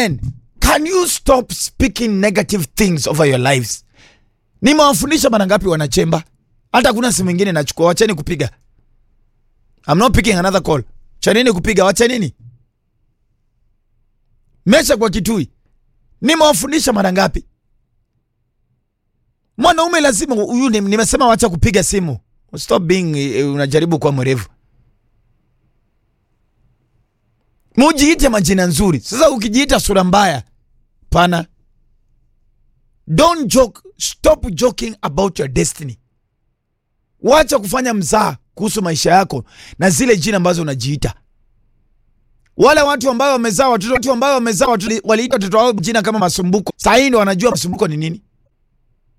men can you stop speaking negative things over your lives nimewafundisha mara ngapi wanachemba hata kuna simu ingine nachukua wacheni kupiga I'm not picking another call chanini kupiga wachanini mesha kwa kitui nimewafundisha mara ngapi mwanaume lazima huyu ni- nimesema wacha kupiga simu stop being eh, unajaribu kuwa mwerevu mujiite majina nzuri sasa ukijiita sura mbaya pana don't joke stop joking about your destiny wacha kufanya mzaha kuhusu maisha yako na zile jina ambazo unajiita wale watu ambao wamezaa watoto watu ambao wamezaa watoto waliita watoto wao jina kama masumbuko sahii ndo wanajua masumbuko ni nini